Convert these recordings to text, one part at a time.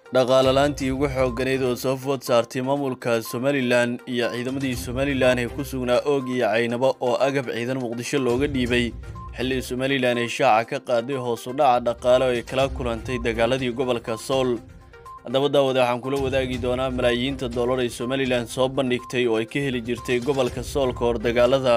dhaqaalalaantii ugu xoogganayd oo soo food saartay maamulka somalilan iyo ciidamadii somalilan ee ku sugnaa oog iyo caynabo oo agab ciidan muqdisho looga dhiibay xilli somalilan ay shaaca ka qaaday hoosu dhaca dhaqaale oo ay kala kulantay dagaaladii gobolka sool haddaba daawade waxaan kula wadaagi doonaa malaayiinta dollar ay somalilan soo bandhigtay oo ay ka heli jirtay gobolka sool ka hor dagaalada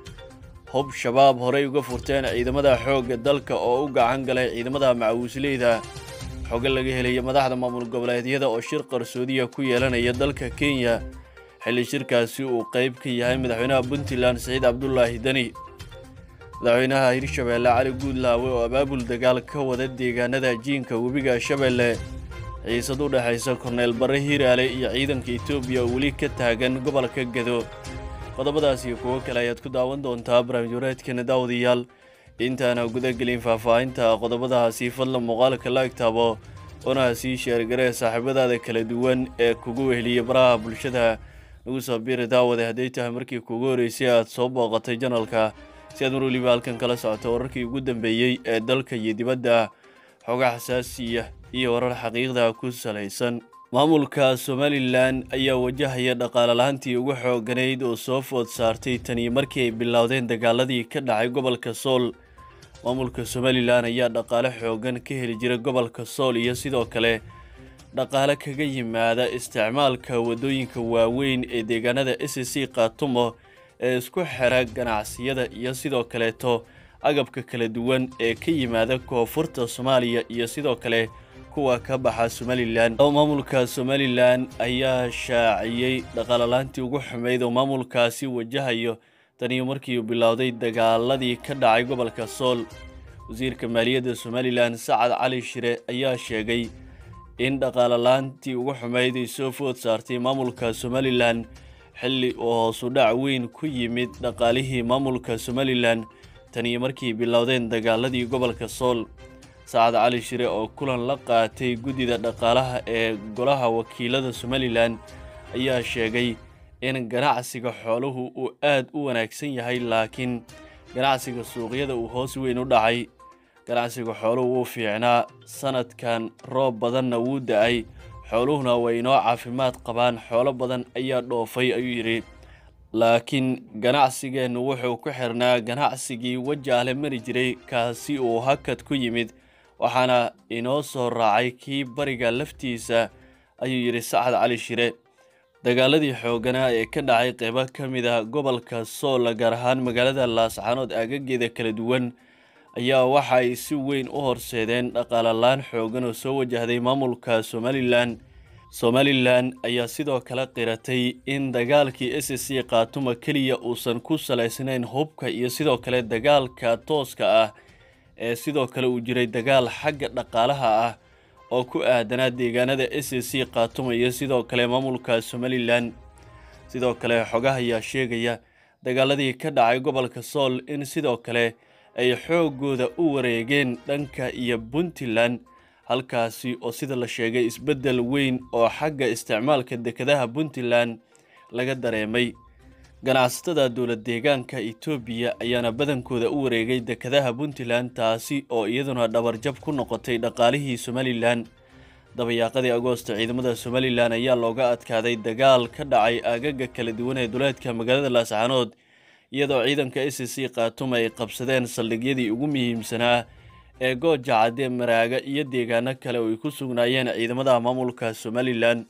hub shabaab horey uga furteen ciidamada xoogga dalka oo u gacan galay ciidamada macawisleyda xogo laga helaya madaxda maamul goboleedyada oo shir qarsoodiya ku yeelanaya dalka kenya xilli shirkaasi uu qayb ka yahay madaxweynaha puntland siciid cabdulaahi deni madaxweynaha hirshabeelle cali guudlaawe oo abaabul dagaal ka wada deegaanada jiinka webiga shabeelle ciisad u dhexaysa korneyl barre hiiraale iyo ciidanka etoobiya oo weli ka taagan gobolka gedo qodobadaas iyo kuwo kale ayaad ku daawan doontaa barnaamij wareedkeena daawadayaal intaana gudagelin faahfaahinta qodobadahaasi fadlan muuqaalka la egtaabo una sii sheergaree saaxiibadaada kala duwan ee kugu weheliya baraha bulshada nagu soo biiri daawade hadday tahay markii kugu horeysay aad soo booqatay janalka si aad mar weliba halkan kala socoto wararkii ugu dambeeyey ee dalka iyo dibadda xoga xasaasiya iyo warar xaqiiqda ku salaysan maamulka somalilan ayaa wajahaya dhaqaalalaantii ugu xoogganayd oo soo food saartay tanii markii ay bilowdeen dagaaladii ka dhacay gobolka sool maamulka somalilan ayaa dhaqaale xooggan ka heli jira gobolka sool iyo sidoo kale dhaqaale kaga yimaada isticmaalka waddooyinka waaweyn ee deegaanada s c khaatumo ee isku xira ganacsiyada iyo sidoo kaleeto agabka kala duwan ee ka yimaada koonfurta soomaaliya iyo sidoo kale kuwa ka baxa somalilan maamulka somalilan ayaa shaaciyey dhaqaalalaantii ugu xumeyd oo maamulkaasi wajahayo taniyo markii uu bilowday dagaaladii ka dhacay gobolka sool wasiirka maaliyadda somalilan sacad cali shire ayaa sheegay in dhaqaalalaantii ugu xumeyd ay soo food saartay maamulka somalilan xilli uu hoosu dhac weyn ku yimid dhaqaalihii maamulka somalilan taniyo markii bilowdeen dagaaladii gobolka sool sacad cali shire oo kulan la qaatay guddida dhaqaalaha ee golaha wakiilada somalilan ayaa sheegay in ganacsiga xooluhu uu aad u wanaagsan yahay laakiin ganacsiga suuqyada uu hoos weyn u dhacay ganacsiga xooluhu wuu fiicnaa sanadkan roob badanna wuu da-ay xooluhuna way inoo caafimaad qabaan xoolo badan ayaa dhoofay ayuu yidhi laakiin ganacsigeennu wuxuu ku xirnaa ganacsigii wajaale mari jiray kaasi uu hakad ku yimid waxaana inoo soo raacay kii bariga laftiisa ayuu yidhi sacad cali shire dagaaladii xoogganaa ee ka dhacay qeybo ka mid a gobolka sool gaar ahaan magaalada laascaanood aagageeda kala duwan ayaa waxa ay si weyn u horseedeen dhaqaalalaan xooggan oo soo wajahday maamulka somalilan somalilan ayaa sidoo kale qiratay in dagaalkii s c khaatuma keliya uusan ku salaysnayn hubka iyo sidoo kale dagaalka tooska ah ee sidoo kale uu jiray dagaal xagga dhaqaalaha ah oo ku aadanaa deegaanada s c khaatuma iyo sidoo kale maamulka somalilan sidoo kale xogaha ayaa sheegaya dagaaladii ka dhacay gobolka sool in sidoo kale ay xooggooda u wareegeen dhanka iyo puntland halkaasi oo sida la sheegay isbeddel weyn oo xagga isticmaalka dekedaha puntland laga dareemay ganacsatada dowlad deegaanka etoobiya ayaana badankooda u wareegay dekedaha puntland taasi oo iyaduna dhabarjab ku noqotay dhaqaalihii somalilan dabayaaqadii agoosta ciidamada somalilan ayaa looga adkaaday dagaal ka dhacay aagaga kala duwan ee duleedka magaalada laascaanood iyadoo ciidanka s c khaatuma ay qabsadeen saldhigyadii ugu muhiimsanaa ee gooja cadde maraaga iyo deegaano kale oo ay ku sugnaayeen ciidamada maamulka somalilan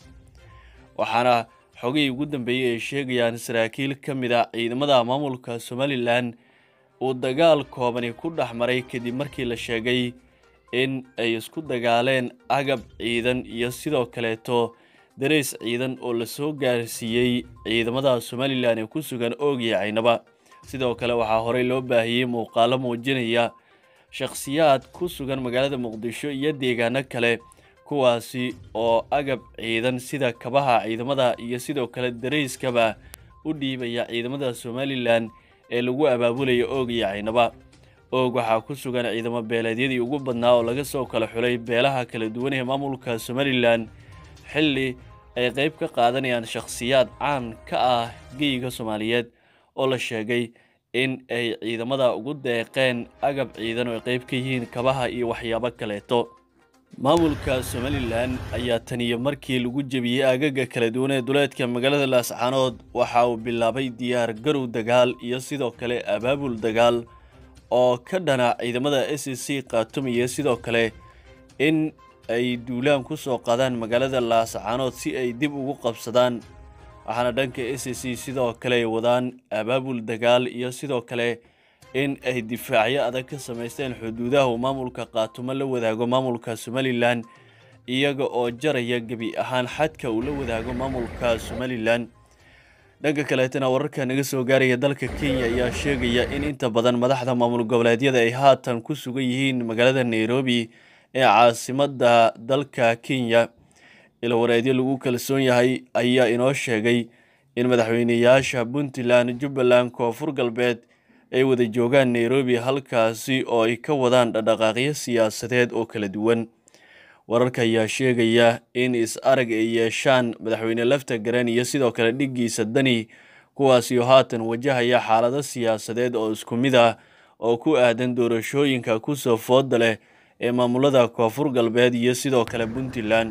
waxaana xogihii ugu dambeeyey ay sheegayaan saraakiil ka mid a ciidamada maamulka somalilan uu dagaal koobani ku dhex maray kadib markii la sheegay in ay isku dagaaleen agab ciidan iyo sidoo kaleeto darays ciidan oo lasoo gaarsiiyey ciidamada somalilan ee ku sugan oogiya caynaba sidoo kale waxaa horey loo baahiyey muuqaalo muujinaya shakhsiyaad ku sugan magaalada muqdisho iyo deegaano kale kuwaasi oo agab ciidan sida kabaha ciidamada iyo sidoo kale darayskaba u dhiibaya ciidamada somalilan ee lagu abaabulaya oog iyo caynaba oog waxaa ku sugan ciidamo beeleedyadii ugu badnaa oo laga soo kala xulay beelaha kala duwan ee maamulka somalilan xilli ay qayb ka qaadanayaan shakhsiyaad caan ka ah geyiga soomaaliyeed oo la sheegay in ay ciidamada ugu deeqeen agab ciidan oo ay qayb ka yihiin kabaha iyo waxyaabo kaleeto maamulka somalilan ayaa tan iyo markii lagu jebiyey aagaga kala duwan ee duleedka magaalada laascaanood waxa uu bilaabay diyaar garow dagaal iyo sidoo kale abaabul dagaal oo ka dhana ciidamada s c khatum iyo sidoo kale in ay duulaan ku soo qaadaan magaalada laascaanood si ay dib ugu qabsadaan waxaana dhanka s c sidoo kale ay wadaan abaabul dagaal iyo sidoo kale in ay difaacyo adag ka samaysteen xuduudaha uu maamulka khaatumo la wadaago maamulka somalilan iyaga oo jaraya gebi ahaan xadka uu la wadaago maamulka somalilan dhanka kaleetana wararka naga soo gaaraya dalka kenya ayaa sheegaya in inta badan madaxda maamul goboleedyada ay haatan ku sugan yihiin magaalada nairobi ee caasimada dalka kenya ilawareedyo lagu kalsoon yahay ayaa inoo sheegay in madaxweyneyaasha puntland jubbaland koonfur galbeed ay wada joogaan nairobi halkaasi oo ay ka wadaan dhaqdhaqaaqyo siyaasadeed oo kala duwan wararka ayaa sheegaya in is-arag ay yeeshaan madaxweyne lafta garan iyo sidoo kale dhiggiisa dani kuwaasi oo haatan wajahaya xaalado siyaasadeed oo isku mid ah oo ku aadan doorashooyinka kusoo fooda leh ee maamulada koonfur galbeed iyo sidoo kale puntland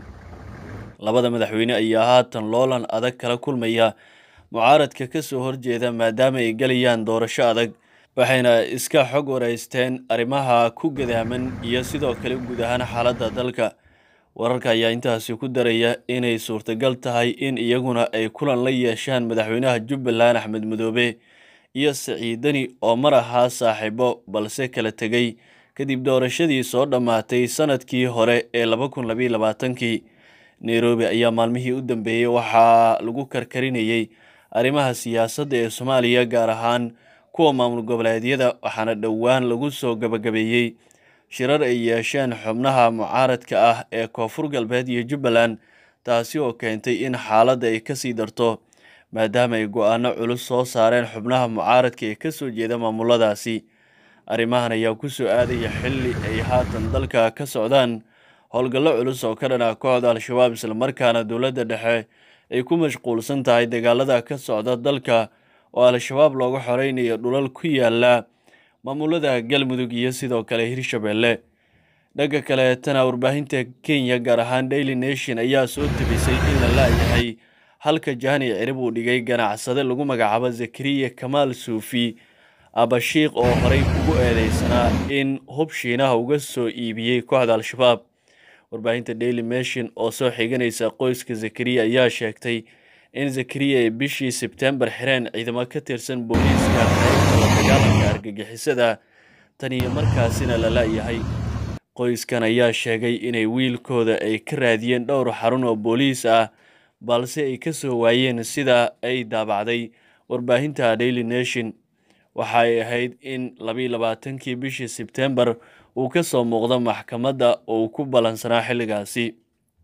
labada madaxweyne ayaa haatan loolan adag kala kulmaya mucaaradka ka soo horjeeda maadaama ay galayaan doorasho adag waxayna iska xog wareysteen arrimaha ku gadaaman iyo sidoo kale guud ahaan xaaladda dalka wararka ayaa intaasi ku daraya inay suurtagal tahay in iyaguna ay kulan la yeeshaan madaxweynaha jubbaland axmed madoobe iyo siciidani oo mar ahaa saaxiibo balse kala tegay kadib doorashadii soo dhammaatay sanadkii hore ee laba kun labayo labaatankii nairobi ayaa maalmihii u dambeeyey waxaa lagu karkarinayey arrimaha siyaasadda ee soomaaliya gaar ahaan kuwa maamul goboleedyada waxaana dhowaan lagu soo gabagabeeyey shirar ay yeesheen xubnaha mucaaradka ah ee koonfur galbeed iyo jubbaland taasi oo keentay in xaaladda ay kasii darto maadaama ay go-aano culus soo saareen xubnaha mucaaradka ee kasoo jeeda maamuladaasi arrimahan ayaa kusoo aadaya xilli ay haatan dalka ka socdaan howlgallo culus oo ka dhana kooxda al-shabaab islamarkaana dowladda dhexe ay ku mashquulsan tahay dagaalada ka socda dalka oo al-shabaab looga xoreynayo dhulal ku yaala maamulada galmudug iyo sidoo kale hirshabeelle dhanka kaleetana warbaahinta kenya gaar ahaan daily nation ayaa soo tebisay in la laayahay halka jahani cirib uu dhigay ganacsade lagu magacaabo zakariya kamaal suufi abashiikh oo horey ugu eedeysanaa in hub shiinaha uga soo iibiyey kooxda al-shabaab warbaahinta daily nation oo soo xiganaysa qoyska zakariya ayaa sheegtay in zakariya ay bishii sebtembar xireen ciidamo ka tirsan booliiska qaybta la dagaalanka argagixisada tan iyo markaasina la la-yahay qoyskan ayaa sheegay inay wiilkooda ay ka raadiyeen dhowr xarun oo booliis ah balse ay ka soo waayeen sida ay daabacday warbaahinta daily nation waxa ay ahayd in labayo labaatankii bishii sebtembar uu ka soo muuqdo maxkamadda oo uu ku ballansanaa xilligaasi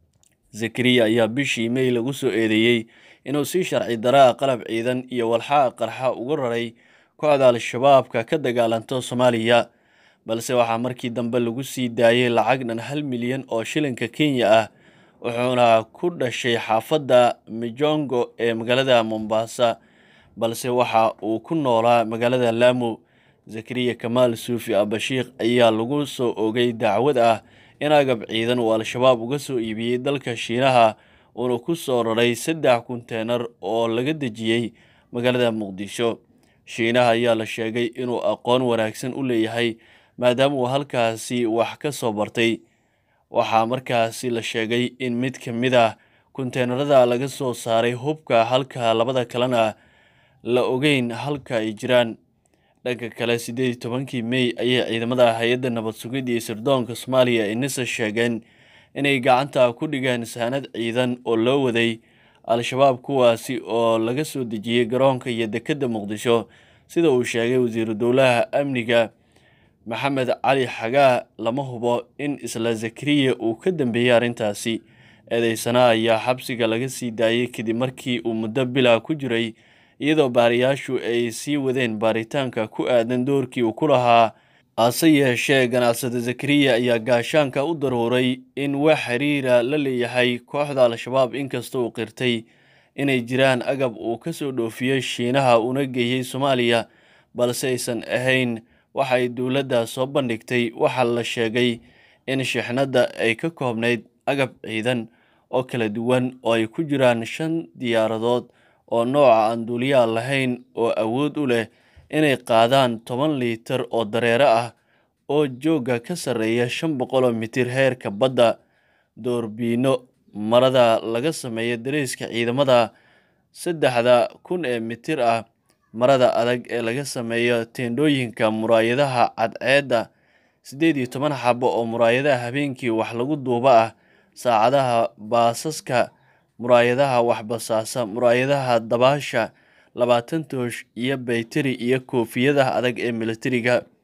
zakariya ayaa bishii may lagu soo eedeeyey inuu si sharci daraa qalab ciidan iyo walxaa qarxa ugu raray kooxda al-shabaabka ka dagaalanto soomaaliya balse waxaa markii dambe lagu sii daayay lacag dhan hal milyan oo shilinka kenya ah wuxuuna ku dhashay xaafadda mijongo ee magaalada mombasa balse waxa uu ku noolaa magaalada lamu zakariya kamaal suufi abashiikh ayaa lagu soo ogay dacwad ah in agab ciidan uu al-shabaab uga soo iibiyey dalka shiinaha uuna ku soo raray saddex kunteenar oo laga dejiyey magaalada muqdisho shiinaha ayaa la sheegay inuu aqoon wanaagsan u leeyahay maadaama uu halkaasi wax ka soo bartay waxaa markaasi la sheegay in mid ka mid ah kunteenarada laga soo saaray hubka halka labada kalena la ogeyn halka ay jiraan dhanka kale siddeed iyo tobankii mey ayay ciidamada hay-adda nabad sugidda iyo sirdoonka soomaaliya ee nisa sheegeen inay gacanta ku dhigeen saanad ciidan oo loo waday al-shabaab kuwaasi oo laga soo dejiyey garoonka iyo dekedda muqdisho sida uu sheegay wasiiru dowlaha amniga maxamed cali xagaa lama hubo in isla zakariya uu ka dambeeyey arrintaasi eedeysana ayaa xabsiga laga sii daayey kadib markii uu muddo bilaa ku jiray iyadoo baariyaashu ay sii wadeen baaritaanka ku aadan doorkii uu ku lahaa hase yeeshee ganacsade zakariya ayaa gaashaanka u daruuray in wax xiriira la leeyahay kooxda al-shabaab inkasta uu qirtay inay jiraan agab uu ka soo dhoofiyey shiinaha una geeyey soomaaliya balse aysan ahayn waxa ay dowladda soo bandhigtay waxaa la sheegay in shixnadda ay ka koobnayd agab ciidan oo kala duwan oo ay ku jiraan shan diyaaradood oo nooca aan duuliyaha lahayn oo awood u leh inay qaadaan toban liitar oo dareere ah oo joogga ka sarreeya shan boqol oo mitir heerka badda doorbiino marada laga sameeyo dariiska ciidamada saddexda kun ee mitir ah marada adag ee laga sameeyo teendhooyinka muraayadaha cadceedda siddeed iyo toban xabo oo muraayadaha habeenkii wax lagu duuba ah saacadaha baasaska muraayadaha waxbasaasa muraayadaha dabaasha labaatan toosh iyo baytari iyo koofiyadaha adag ee militariga